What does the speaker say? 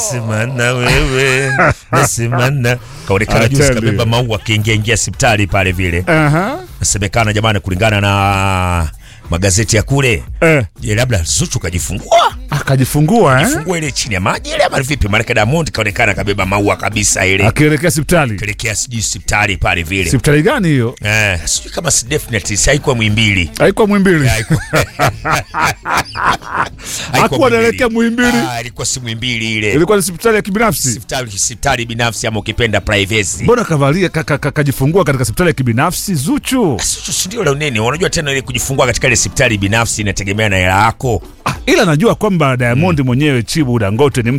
nasema na wewe nasema na kaonekana I juzi tell kabeba you. maua akiingia ingia hospitali pale vile Aha. nasemekana jamani kulingana na magazeti ya kule Eh, je labda Zuchu kajifungua akajifungua eh? fungua ile chini ya maji ile ama vipi maanake Diamond kaonekana kabeba maua kabisa ile Akielekea hospitali. kelekea sijui hospitali pale vile Hospitali gani hiyo? eh, sijui kama si definitely si haikuwa Muhimbili Haikuwa Mwimbili. Haikuwa- Hakuwa anaelekea Muhimbili. Ah, ilikuwa si Muhimbili ile Ilikuwa ni hospitali ya kibinafsi. hospitali hospitali binafsi ama ukipenda privacy Mbona kavalia ka- ka- ka- kajifungua katika hospitali ya kibinafsi Zuchu? Sio si ndio la nini unajua tena ile kujifungua katika ile hospitali binafsi inategemea na hela yako Ah, ila najua kwamba Diamond mwenyewe Chibu Dangote ni